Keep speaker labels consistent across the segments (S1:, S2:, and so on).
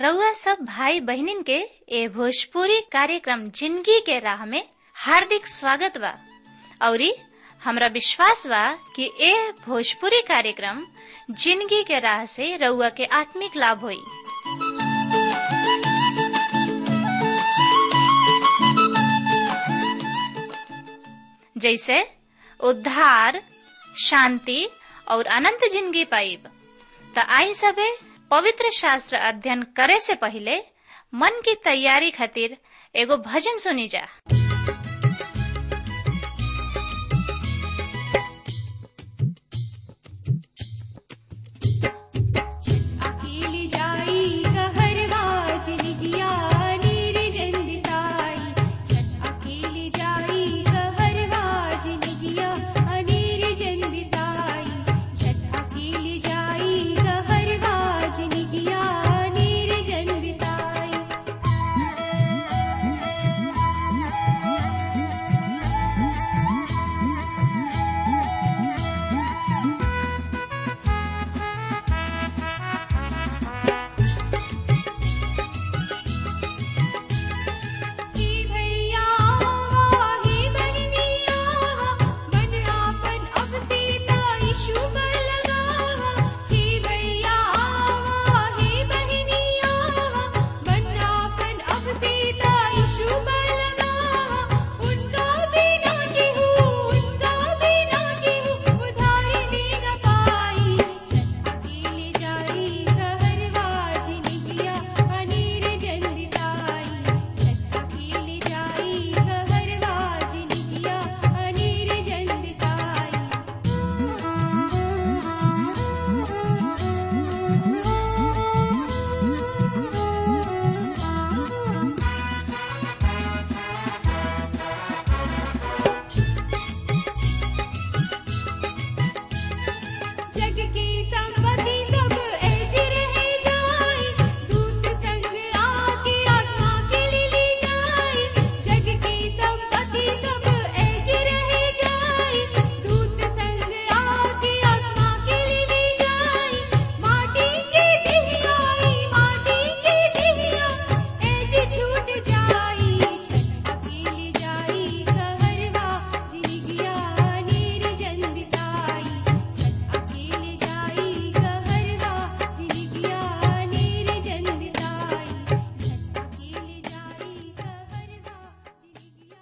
S1: रउआ सब भाई बहनिन के ए भोजपुरी कार्यक्रम जिंदगी के राह में हार्दिक स्वागत बा औरी हमरा विश्वास बा कि ए भोजपुरी कार्यक्रम जिंदगी के राह से रउआ के आत्मिक लाभ होई जैसे उद्धार शांति और अनंत जिंदगी पाइब त आई सबे पवित्र शास्त्र अध्ययन करे से पहले मन की तैयारी खातिर एगो भजन सुनी जा
S2: अकेली जाई कहरवा जिनगिया नीर जंदिताई छत अकेली जाई कहरवा जिनगिया अनीर जंदिताई छत अकेली जाई कहरवा जिनगिया नीर जंदिताई ही भैया ही बहनिया मन आपन अब सीता यीशु पर लगा ही भैया ही बहनिया मन आपन अब सीता यीशु पर लगा उनका बिना केहू उनका बिना केहू उधार दे न पाई छत अकेले जाई कहरवा जिनगिया अनीर जंदिताई छत अकेले जाई कहरवा जिनगिया अनीर जंदिताई जग की संपत्ति सब ऐज रह जाई दूत संग आके आत्मा के लिए ली जाई जग की संपत्ति सब ऐज रह जाई दूत संग आके आत्मा के लिए ली जाई माटी के दिहियाई माटी के दिहिया ऐज छूट जाई छत अकेली जाई कहरवा जिनगिया नीर जंदिताई छत अकेले जाई कहरवा जिनगिया नीर जंदिताई छत अकेले जाई कहरवा जिनगिया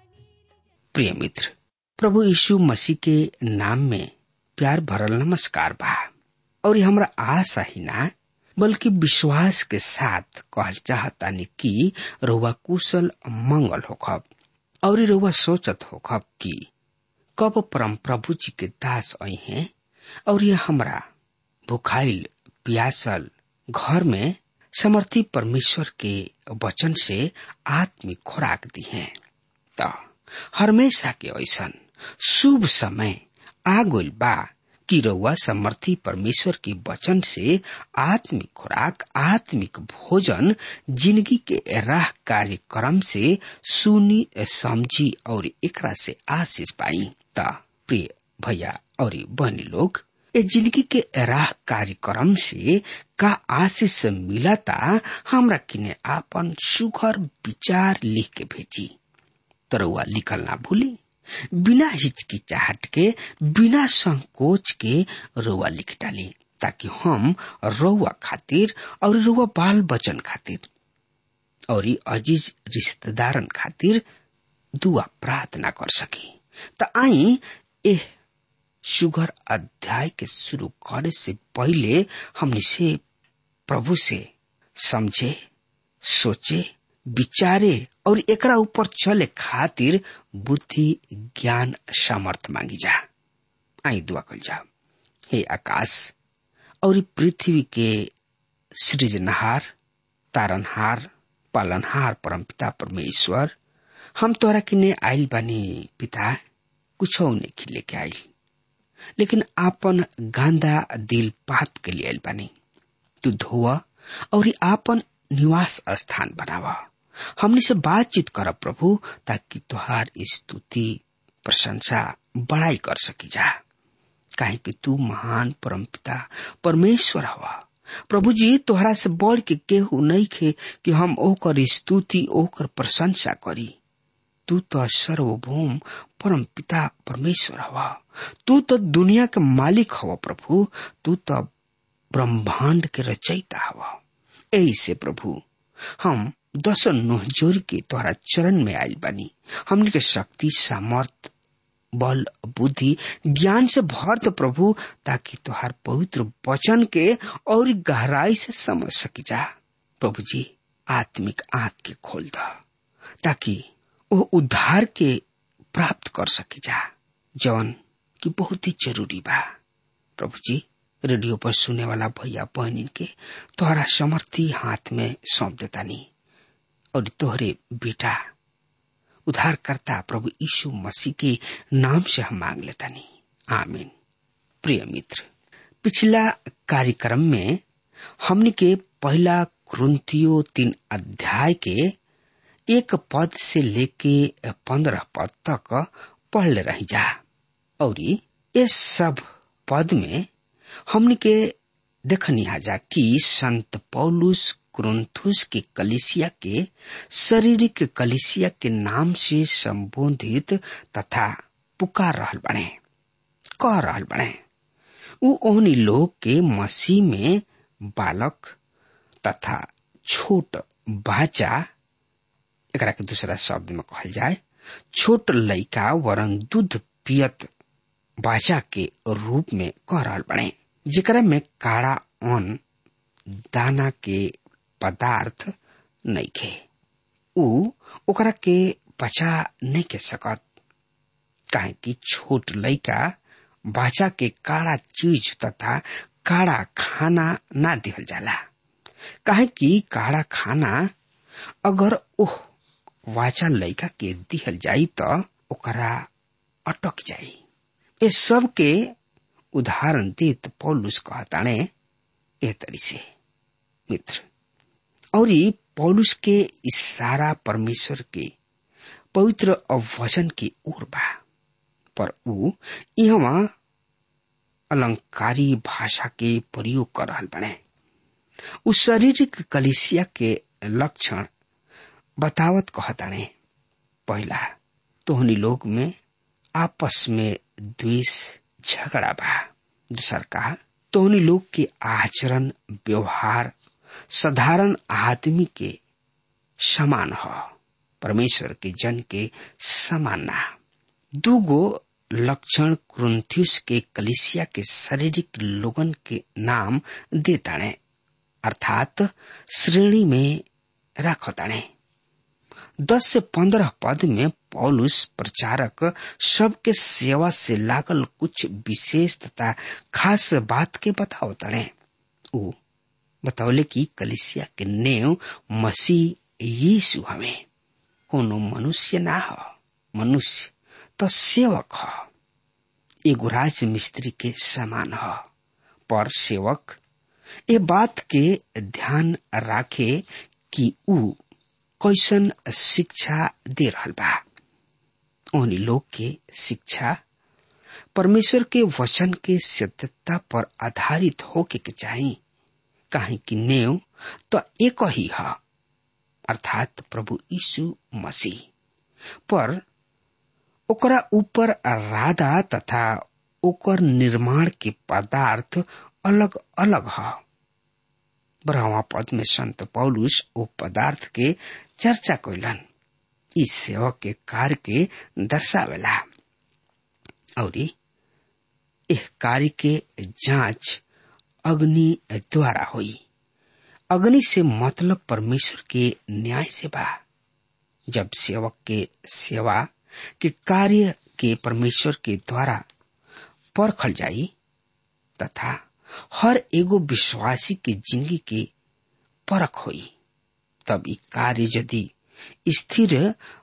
S3: प्रिय मित्र प्रभु यीशु मसीह के नाम में प्यार भरल नमस्कार बा और ये हमरा आशा ही ना बल्कि विश्वास के साथ कहल चाहतानी कि रउआ कुशल मंगल होखब और रउआ सोचत होखब कि कब परम प्रभु जी के दास आई हैं और ये हमरा भुखाइल प्यासल घर में समर्थी परमेश्वर के वचन से आत्मिक खुराक दी हैं त हमेशा के ऐसन शुभ समय आ गइल बा कि रउआ समर्थी परमेश्वर के वचन से आत्मिक खुराक आत्मिक भोजन जिंदगी के राह कार्यक्रम से सुनी समझी और एकरा से आशीष पाई त प्रिय भैया और बहनी लोग ए जिंदगी के राह कार्यक्रम से का आशीष मिलता हमरा किने आपन सुघर विचार लिख के भेजी तरौआ लिखल ना भूली बिना हिचकिचाहट के बिना संकोच के रउआ लिख डाली ताकि हम रउआ खातिर और रउआ बाल बचन खातिर और ई अजीज रिश्तेदारन खातिर दुआ प्रार्थना कर सकी त आई एह सुगर अध्याय के शुरू करे से पहले हमने से प्रभु से समझे सोचे विचारे और एकरा ऊपर चले खातिर बुद्धि ज्ञान सामर्थ मांगी जा आई दुआ कल जा हे आकाश और ई पृथ्वी के सृजनहार तारनहार पालनहार परमपिता परमेश्वर हम तोरा किने आइल बानी पिता कुछ नहीं लेके आइल लेकिन आपन गांदा दिल पाप के लिए आइल बानी तू धोआ और ई आपन निवास स्थान बनावा हमने से बातचीत कर प्रभु ताकि तुहार स्तुति प्रशंसा बड़ाई कर सकी जा काहे कि तू महान परमपिता परमेश्वर हवा प्रभु जी तोहरा से बढ़ के केहू नहीं खे कि हम ओकर स्तुति ओकर प्रशंसा करी तू तो सर्वभौम परम पिता परमेश्वर हवा तू तो दुनिया के मालिक हवा प्रभु तू तो ब्रह्मांड के रचयिता हवा यही से प्रभु हम दस नोह जोर के तोहरा चरण में आयल बानी हमने के शक्ति सामर्थ बल बुद्धि ज्ञान से भर दो प्रभु ताकि तुहार पवित्र वचन के और गहराई से समझ सकी जा प्रभु जी आत्मिक आंख के खोल दो ताकि वो उद्धार के प्राप्त कर सकी जा जौन की बहुत ही जरूरी बा प्रभु जी रेडियो पर सुने वाला भैया बहनी के तोहरा समर्थी हाथ में सौंप देता नहीं और तोहरे बेटा उद्धारकर्ता प्रभु यीशु मसीह के नाम से हम मांग लेता नहीं आमीन प्रिय मित्र पिछला कार्यक्रम में हमने के पहला क्रंथियो तीन अध्याय के एक पद से लेके पंद्रह पद तक पढ़ रही जा और इस सब पद में हमने के देखनी जा कि संत पौलुस क्रुंथुस के कलिसिया के शारीरिक कलिसिया के नाम से संबोधित तथा पुकार रहल बने कह रहल बने उ ओहनी लोग के मसीह में बालक तथा छोट बाचा एकरा के दूसरा शब्द में कहल जाए छोट लड़का वरन दूध पियत बाचा के रूप में कह रहल बने जेकरा में काड़ा अन दाना के पदार्थ नहीं खे उ ओकरा के पचा नहीं के सकत काहे कि छोट लड़का बाचा के काड़ा चीज तथा काड़ा खाना ना दिहल जाला काहे कि काड़ा खाना अगर ओह वाचा लड़का के दिहल जाई तो ओकरा अटक जाई ये सब के उदाहरण देत पौलुस कहताने ए तरी से मित्र और पौलुस के इशारा परमेश्वर के पवित्र वचन की ओर बा पर ऊ यहाँ अलंकारी भाषा के प्रयोग कर रहा बने उ शारीरिक कलिसिया के लक्षण बतावत कहताने पहला तोहनी लोग में आपस में द्वेष झगड़ा बा दूसर कहा तोहनी लोग के आचरण व्यवहार साधारण आदमी के समान हो परमेश्वर के जन के समान ना दूगो लक्षण क्रुंथियस के कलिसिया के शारीरिक लोगन के नाम देताणे अर्थात श्रेणी में रखताणे दस से पंद्रह पद में पौलुस प्रचारक सबके सेवा से लागल कुछ विशेष तथा खास बात के बताओ तड़े ऊ बतौले कि कलिसिया के नेव मसीह यीशु हमें कोनो मनुष्य ना हो मनुष्य तो सेवक हो एगो राज मिस्त्री के समान हो पर सेवक ए बात के ध्यान राखे कि ऊ कैसन शिक्षा दे रहल बा उन लोग के शिक्षा परमेश्वर के वचन के सत्यता पर आधारित होके के चाहिए काहे कि नेव तो एक ही है अर्थात प्रभु यीशु मसीह पर ओकरा ऊपर राधा तथा ओकर निर्माण के पदार्थ अलग अलग है ब्रह्मा पद में संत पौलुस ओ पदार्थ के चर्चा कैलन इस सेवक के कार्य के दर्शावेला और यह कार्य के जांच अग्नि द्वारा हुई अग्नि से मतलब परमेश्वर के न्याय से बा जब सेवक के सेवा के कार्य के परमेश्वर के द्वारा परखल जाई तथा हर एगो विश्वासी के जिंदगी के परख होई तब ई कार्य यदि स्थिर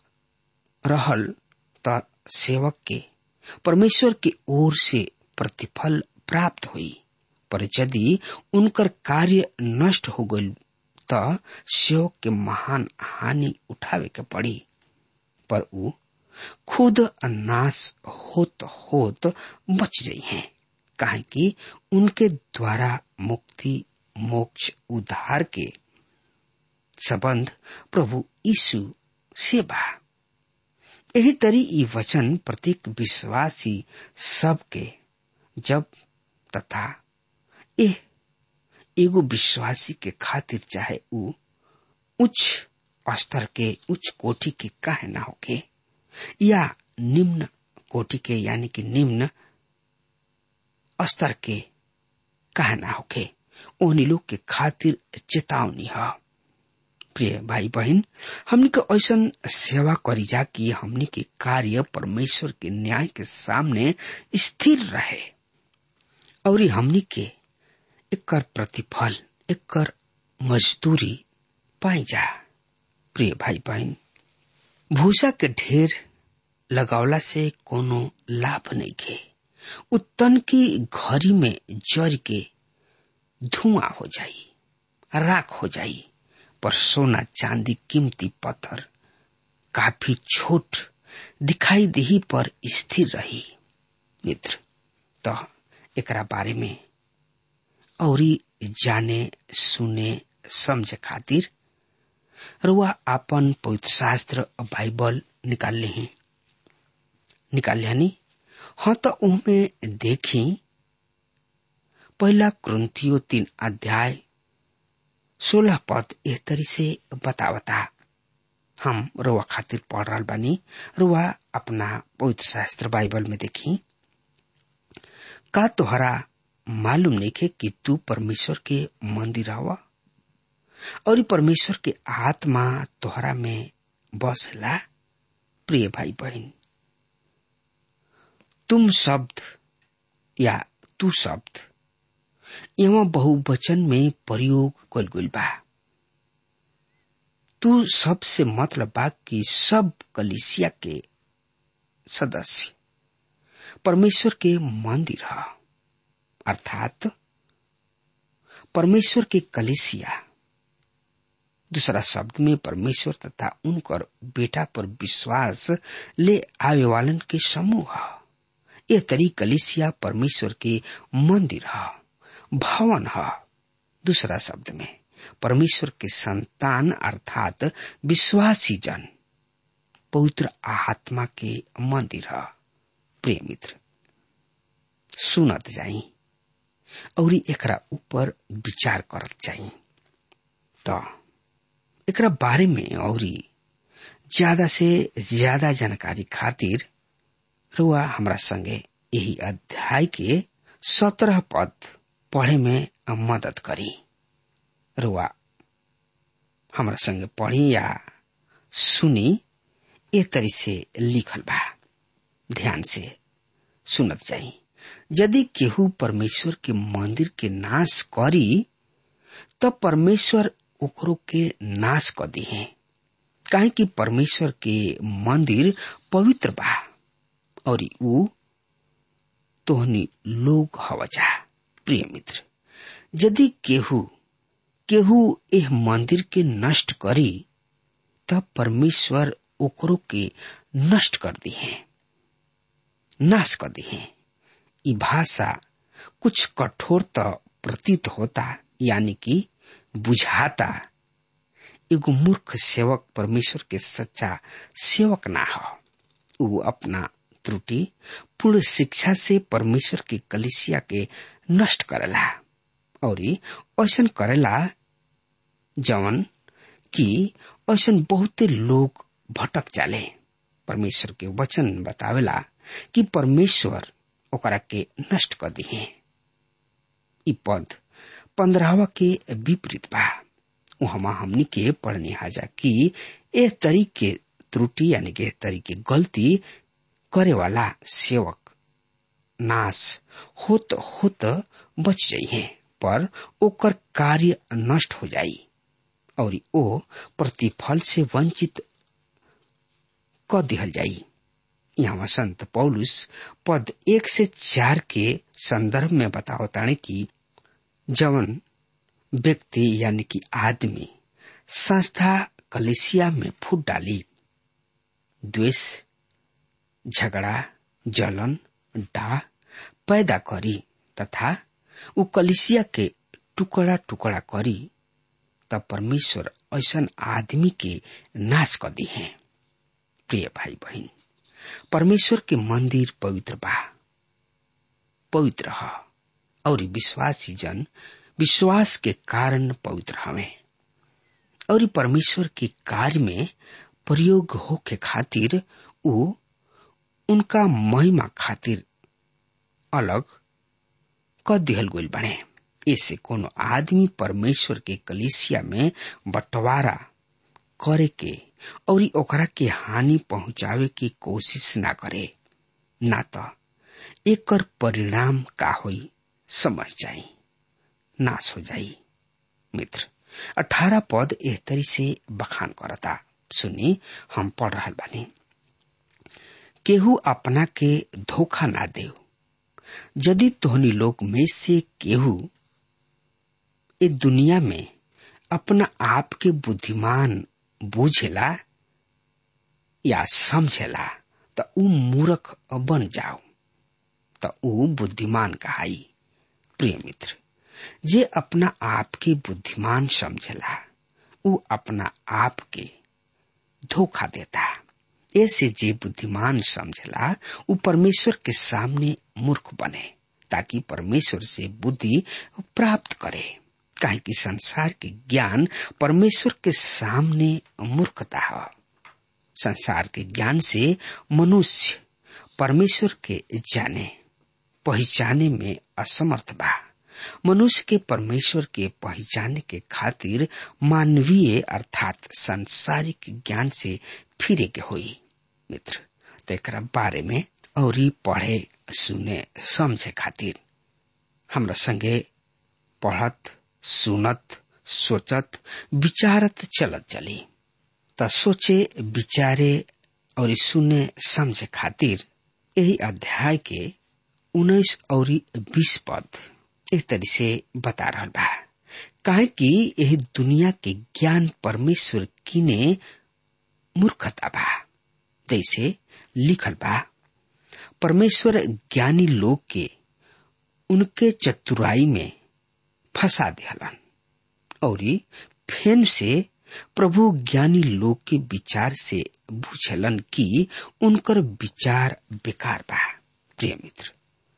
S3: रहल त सेवक के परमेश्वर की ओर से प्रतिफल प्राप्त हुई पर यदि उनकर कार्य नष्ट हो गई त सेवक के महान हानि उठावे के पड़ी पर ऊ खुद नाश होत होत बच गई हैं काहे कि उनके द्वारा मुक्ति मोक्ष उद्धार के संबंध प्रभु यीशु से बा यही तरी ई वचन प्रत्येक विश्वासी सबके जब तथा एह एगो विश्वासी के खातिर चाहे ऊ उच्च स्तर के उच्च कोटि के काहे ना होके या निम्न कोटि के यानी कि निम्न स्तर के काहे ना होके ओहनी लोग के खातिर चेतावनी है प्रिय भाई बहन हमनी के ऐसा सेवा करी जा कि हमनी के कार्य परमेश्वर के न्याय के सामने स्थिर रहे और हमनी के एकर प्रतिफल एकर मजदूरी पाई जा प्रिय भाई बहन भूसा के ढेर लगावला से कोनो लाभ नहीं के उत्तन की घड़ी में जर के धुआं हो जाई राख हो जाई पर सोना चांदी कीमती पत्थर काफी छोट दिखाई दही पर स्थिर रही मित्र तो एकरा बारे में और जाने सुने समझ खातिर रुआ आपन पवित्र शास्त्र बाइबल निकाल ले हैं निकाल लियानी हाँ तो उनमें देखी पहला क्रंथियो तीन अध्याय सोलह पद एह तरी से बतावता हम रुआ खातिर पढ़ रहा बानी रुआ अपना पवित्र शास्त्र बाइबल में देखी का तोहरा मालूम नहीं के कि तू परमेश्वर के मंदिर हवा और परमेश्वर के आत्मा तोहरा में बसला प्रिय भाई बहन तुम शब्द या तू शब्द यहाँ बहुवचन में प्रयोग कल गई बा तू सबसे मतलब बा कि सब कलिसिया के सदस्य परमेश्वर के मंदिर है अर्थात परमेश्वर के कलिसिया दूसरा शब्द में परमेश्वर तथा उनकर बेटा पर विश्वास ले आवे वालन के समूह है यह तरी कलिसिया परमेश्वर के मंदिर है भवन है दूसरा शब्द में परमेश्वर के संतान अर्थात विश्वासी जन पवित्र आत्मा के मंदिर है प्रिय मित्र सुनत जाई और एकरा ऊपर विचार करत जाई तो एकरा बारे में और ज्यादा से ज्यादा जानकारी खातिर रुआ हमरा संगे यही अध्याय के सत्रह पद पढ़े में मदद करी रुआ हमरा संगे पढ़ी या सुनी ए तरी से लिखल बा ध्यान से सुनत जाई यदि केहू परमेश्वर के मंदिर के नाश करी तब परमेश्वर ओकरो के नाश कर दी है काहे कि परमेश्वर के मंदिर पवित्र बा और ऊ तोहनी लोग हवजा प्रिय मित्र यदि केहू केहू एह मंदिर के नष्ट करी तब परमेश्वर ओकरो के नष्ट कर दी है नाश कर दी है ई भाषा कुछ कठोर तो प्रतीत होता यानी कि बुझाता एगो मूर्ख सेवक परमेश्वर के सच्चा सेवक ना हो ऊ अपना त्रुटि पूर्ण शिक्षा से परमेश्वर के कलिसिया के नष्ट करेला और ऐसा करेला जवन कि ऐसा बहुते लोग भटक जाले परमेश्वर के वचन बतावेला कि परमेश्वर ओकरा के नष्ट कर दिए ई पद पंद्रहवा के विपरीत बा वहां हमनी के पढ़ने हाजा कि ए तरीके त्रुटि यानी कि तरीके गलती करे वाला सेवक नाश होत होत बच जाइए पर ओकर कार्य नष्ट हो जाई और ओ प्रतिफल से वंचित क दिहल जाई यहाँ संत पौलुस पद एक से चार के संदर्भ में बतावताने कि जवन व्यक्ति यानी कि आदमी संस्था कलेसिया में फूट डाली द्वेष झगड़ा जलन डाह पैदा करी तथा उ कलिसिया के टुकड़ा टुकड़ा करी तब परमेश्वर ऐसा आदमी के नाश कर दी है प्रिय भाई बहन परमेश्वर के मंदिर पवित्र बा पवित्र ह और विश्वासी जन विश्वास के कारण पवित्र हवे और परमेश्वर के कार्य में प्रयोग हो के खातिर उ उनका महिमा खातिर अलग क दिहल गइल बने ऐसे कोनो आदमी परमेश्वर के कलिसिया में बंटवारा करे के और ओकरा के हानि पहुंचावे की कोशिश ना करे ना तो एकर परिणाम का होई समझ जाई नाश हो जाई मित्र अठारह पद एह तरी से बखान करता सुनी हम पढ़ रहा बानी केहू अपना के धोखा ना दे यदि तोहनी लोग में से केहू ए दुनिया में अपना आप के बुद्धिमान बूझेला या समझेला त ऊ मूर्ख बन जाओ त ऊ बुद्धिमान कहाई प्रिय मित्र जे अपना आप के बुद्धिमान समझेला ऊ अपना आप के धोखा देता ऐसे जे बुद्धिमान समझेला ऊ परमेश्वर के सामने मूर्ख बने ताकि परमेश्वर से बुद्धि प्राप्त करे काहे कि संसार के ज्ञान परमेश्वर के सामने मूर्खता है संसार के ज्ञान से मनुष्य परमेश्वर के जाने पहचाने में असमर्थ बा मनुष्य के परमेश्वर के पहचाने के खातिर मानवीय अर्थात सांसारिक ज्ञान से फिरे के होई मित्र तो एक बारे में और पढ़े सुने समझे खातिर हमरा संगे पढ़त सुनत सोचत विचारत चलत चली त सोचे विचारे और सुने समझे खातिर यही अध्याय के उन्नीस और बीस पद एक तरी से बता रहा बा काहे कि यह दुनिया के ज्ञान परमेश्वर किने मूर्खता बा जैसे लिखल बा परमेश्वर ज्ञानी लोग के उनके चतुराई में फंसा दिहलन और फेन से प्रभु ज्ञानी लोग के विचार से बुझलन कि उनकर विचार बेकार बा प्रिय मित्र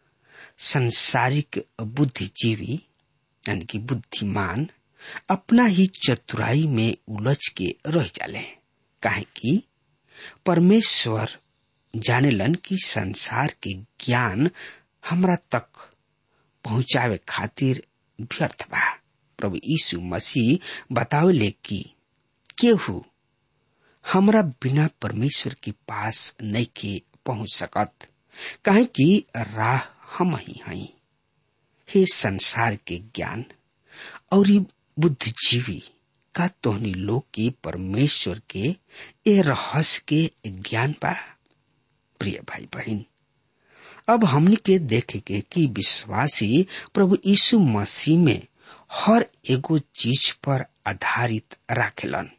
S3: संसारिक बुद्धिजीवी यानी कि बुद्धिमान अपना ही चतुराई में उलझ के रह जाले काहे कि परमेश्वर जानेलन कि संसार के ज्ञान हमरा तक पहुंचावे खातिर व्यर्थ बा प्रभु यीशु मसीह बतावले कि केहू हमरा बिना परमेश्वर के पास नहीं के पहुंच सकत काहे कि राह हम ही हई हे संसार के ज्ञान और बुद्धिजीवी का तोहनी लोग के परमेश्वर के ए रहस्य के ज्ञान बा प्रिय भाई बहन अब हमने के देखे के कि विश्वासी प्रभु यीशु मसीह में हर एगो चीज पर आधारित राखेलन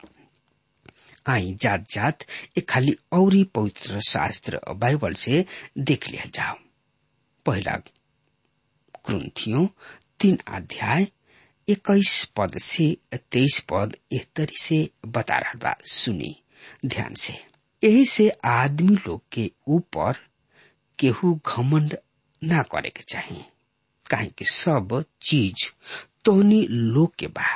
S3: आई जात जात एक खाली औरी पवित्र शास्त्र बाइबल से देख लिया जाओ पहला ग्रंथियों तीन अध्याय इक्कीस पद से तेईस पद एक तरी से बता रहा बा सुनी ध्यान से यही से आदमी लोग के ऊपर केहू घमंड ना करे के चाहिए काहे कि सब चीज तोहनी लोग के बा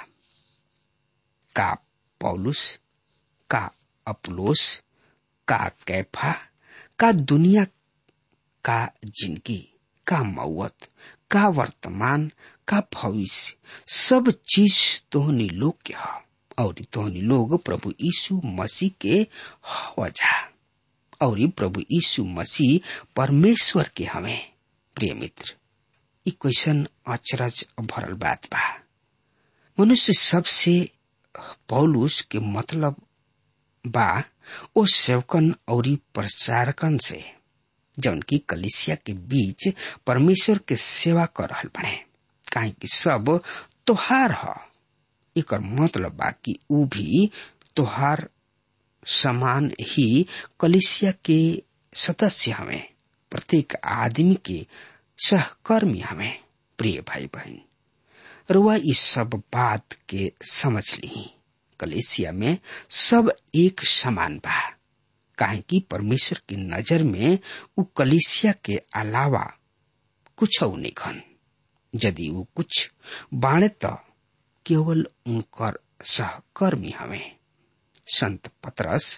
S3: का पौलुस का अपलोस का कैफा का दुनिया का जिंदगी का मौत का वर्तमान का भविष्य सब चीज तोहनी लोग के ह और तोहनी लोग प्रभु यीशु मसीह के वजह और प्रभु यीशु मसीह परमेश्वर के हमें प्रिय मित्र ई क्वेश्चन अचरज भरल बात बा मनुष्य सबसे पौलुस के मतलब बा ओ सेवकन और प्रचारकन से जौन की कलिसिया के बीच परमेश्वर के सेवा कर रहल बने काहे कि सब तोहार ह एकर मतलब बा कि ऊ भी तोहार समान ही कलिसिया के सदस्य हमें प्रत्येक आदमी के सहकर्मी हमें प्रिय भाई बहन रुआ इस सब बात के समझ ली कलेसिया में सब एक समान बा काहे कि परमेश्वर की नजर में उ कलिसिया के अलावा कुछ नहीं खन यदि वो कुछ बाणे तो केवल उनकर सहकर्मी हमें संत पत्रस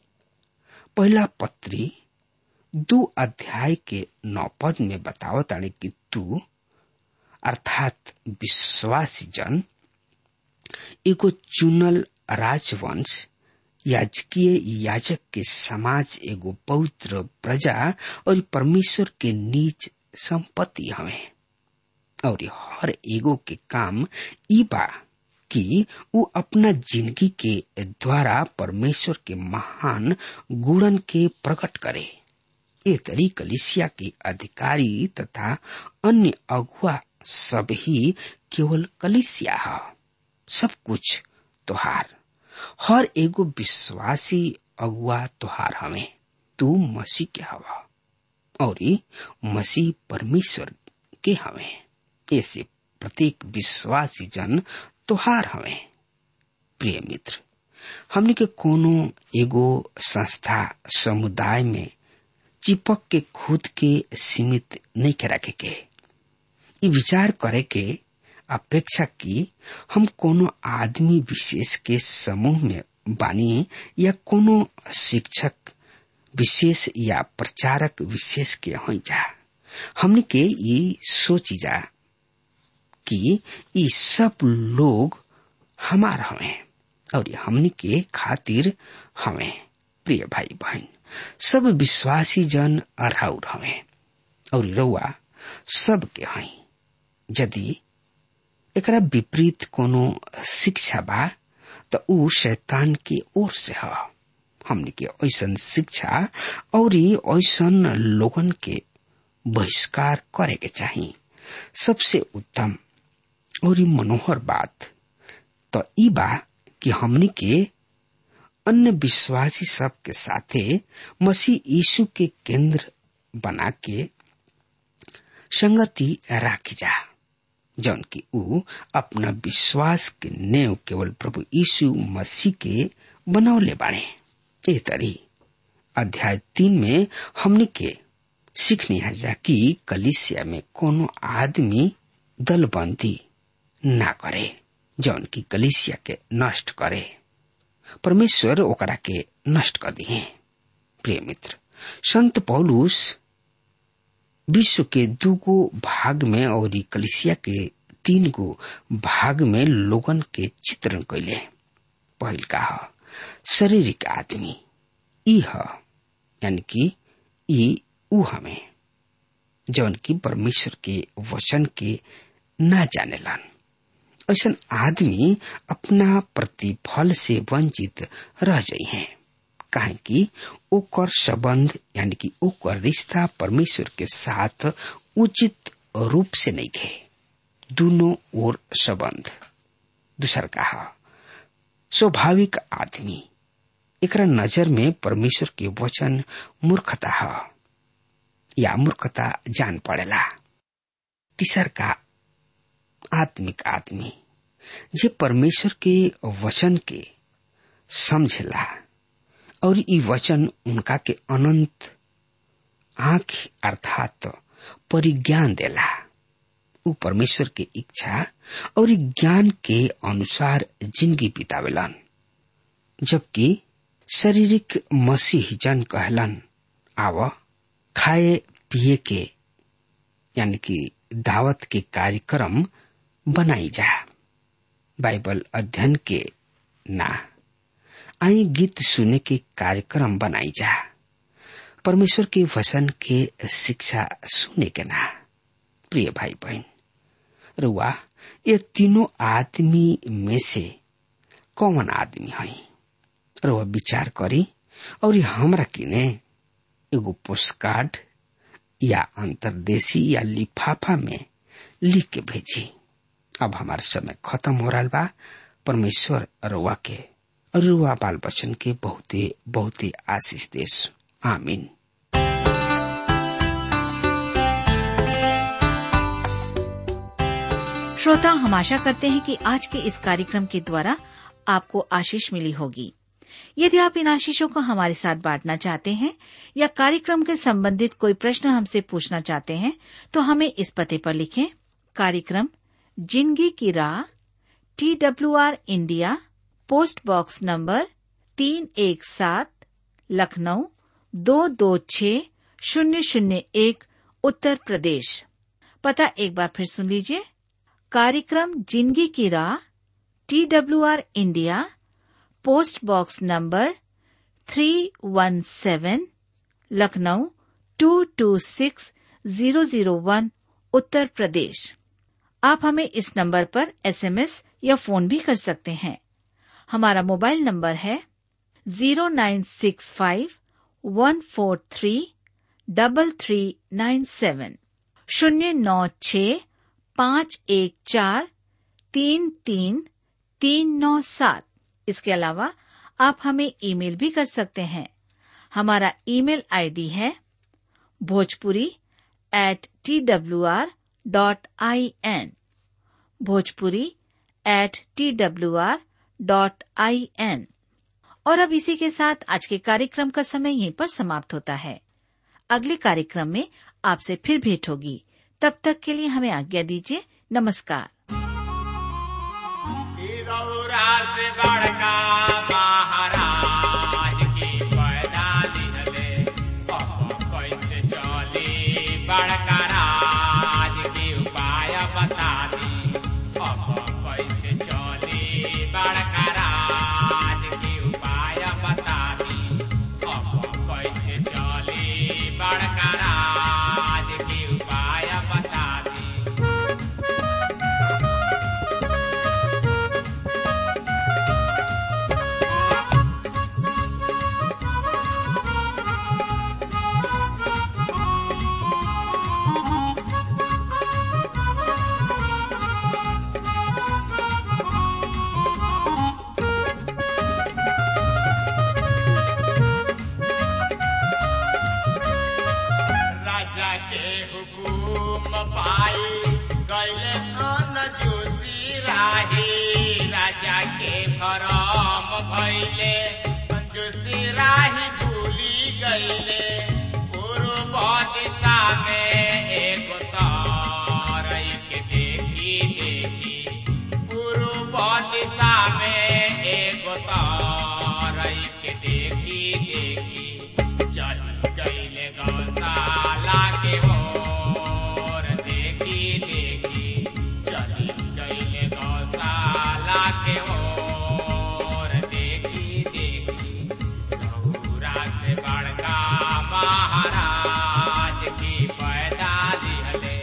S3: पहला पत्री दो अध्याय के नौ पद में बतावत आने कि तू अर्थात विश्वासी जन एगो चुनल राजवंश याजकीय याजक के समाज एगो पवित्र प्रजा और परमेश्वर के नीच संपत्ति हमें और हर एगो के काम ई बा कि वो अपना जिंदगी के द्वारा परमेश्वर के महान गुणन के प्रकट करे ये तरी कलिसिया के अधिकारी तथा अन्य अगुआ सब ही केवल कलिसिया है सब कुछ तुहार हर एगो विश्वासी अगुआ तुहार हमें तू मसीह के हवा और मसीह परमेश्वर के हमें ऐसे प्रत्येक विश्वासी जन तुहार हमें प्रिय मित्र हमने के कोनो एगो संस्था समुदाय में चिपक के खुद के सीमित नहीं के रखे के ई विचार करे के अपेक्षा की हम कोनो आदमी विशेष के समूह में बानी या कोनो शिक्षक विशेष या प्रचारक विशेष के हो जा हमने के ये सोची जा कि ये सब लोग हमार हमें और हमने के खातिर हमें प्रिय भाई बहन सब विश्वासी जन अरहाउर हमें और रउआ सब के हई यदि एकरा विपरीत कोनो शिक्षा बा तो ऊ शैतान के ओर से ह हमने के ऐसन शिक्षा और ऐसन लोगन के बहिष्कार करे के चाहिए सबसे उत्तम और मनोहर बात तो ई बा कि हमने के अन्य विश्वासी सब के साथे मसीह यीशु के केंद्र बना के संगति राखी जा जौन की ऊ अपना विश्वास के नेव केवल प्रभु यीशु मसीह के बनौले बाड़े ए तरी अध्याय तीन में हमने के सीखनी है जा कि कलिसिया में कोनो आदमी दलबंदी ना करे जौन की कलिसिया के नष्ट करे परमेश्वर ओकरा के नष्ट कर दिए प्रिय मित्र संत पौलुस विश्व के दूगो भाग में और कलिसिया के तीन गो भाग में लोगन के चित्रण कैले पहल का ह शारीरिक आदमी ई ह यानी कि ई ऊ हमें जौन की परमेश्वर के वचन के ना जानेलन ऐसा आदमी अपना प्रतिफल से वंचित रह जाइ हैं काहे कि ओकर संबंध यानी कि ओकर रिश्ता परमेश्वर के साथ उचित रूप से नहीं खे दोनों ओर संबंध दूसर कहा स्वाभाविक आदमी एकरा नजर में परमेश्वर के वचन मूर्खता है या मूर्खता जान पड़ेला तीसर का आत्मिक आदमी जे परमेश्वर के वचन के समझेला और ई वचन उनका के अनंत आंख अर्थात परिज्ञान देला उ परमेश्वर के इच्छा और ज्ञान के अनुसार जिंदगी बितावेलन जबकि शारीरिक मसीह जन कहलन आव खाए पिए के यानी कि दावत के कार्यक्रम बनाई जा बाइबल अध्ययन के ना आई गीत सुने के कार्यक्रम बनाई जा परमेश्वर के वचन के शिक्षा सुने के ना प्रिय भाई बहन रुआ ये तीनों आदमी में से कौन आदमी है रुआ विचार करी और हमरा किने एगो पोस्ट कार्ड या अंतरदेशी या लिफाफा में लिख के भेजी अब हमारा समय खत्म हो रहा बा परमेश्वर रुआ के और रुआ बाल बच्चन के बहुते बहुते आशीष देश आमीन
S4: श्रोता हम आशा करते हैं कि आज के इस कार्यक्रम के द्वारा आपको आशीष मिली होगी यदि आप इन आशीषों को हमारे साथ बांटना चाहते हैं या कार्यक्रम के संबंधित कोई प्रश्न हमसे पूछना चाहते हैं तो हमें इस पते पर लिखें कार्यक्रम जिंदगी की राह T W R India post box number तीन एक सात लखनऊ दो दो छ शून्य शून्य एक उत्तर प्रदेश पता एक बार फिर सुन लीजिए कार्यक्रम जिंदगी की राह T W R India post box number three one seven Lucknow two two six zero zero one Uttar Pradesh आप हमें इस नंबर पर एसएमएस या फोन भी कर सकते हैं हमारा मोबाइल नंबर है zero nine six five one four three double three nine seven शून्य नौ छ पाँच एक चार तीन तीन तीन नौ सात इसके अलावा आप हमें ईमेल भी कर सकते हैं हमारा ईमेल आईडी है Bhojpuri at T W R dot I N Bhojpuri at T W R dot I N और अब इसी के साथ आज के कार्यक्रम का समय यहीं पर समाप्त होता है अगले कार्यक्रम में आपसे फिर भेंट होगी तब तक के लिए हमें आज्ञा दीजिए नमस्कार
S5: रौरा से बड़का महाराज की पैदा दिहले अब कैसे चली बड़का राज की उपाय बता दी अब कैसे चली बड़का राज की उपाय बता दी अब कैसे चली बड़का राज की उपाय बता दी राजा के हुकुम पाई गैले कन जोशी राही राजा के भरम भैले जोशी राही भूली गैले पूर्व दिशा में एक तारई के देखी देखी पूर्व दिशा में एक तारई के देखी देखी चल गईले गौशाला के ओर देखी देखी चल गईले गौशाला के ओर देखी देखी गौरा से बड़का महाराज की पैदा दिहले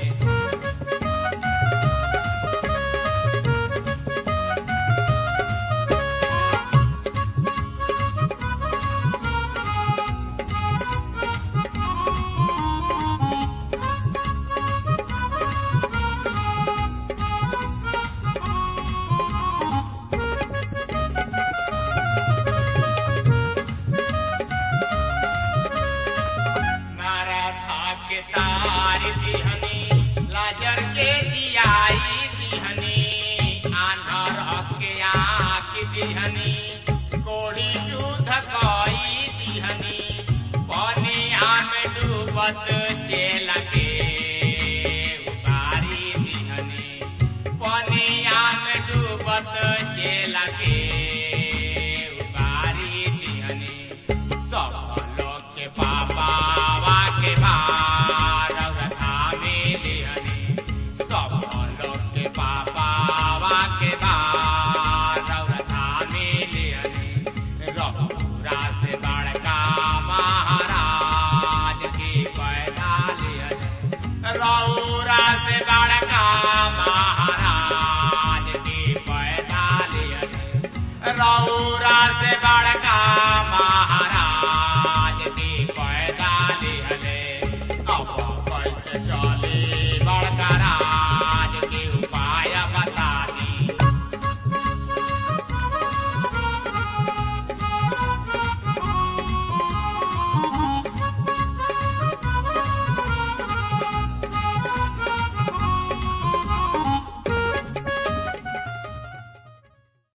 S5: नाराथा के तार दिहनी लाजर के जियाई दिहनी आंधर के आँख दिहनी कोड़ी शुद्ध कई दिहनी पनिया में डूबत चेल के उतारी दिहनी पनिया में डूबत चेल के उतारी दिहनी सब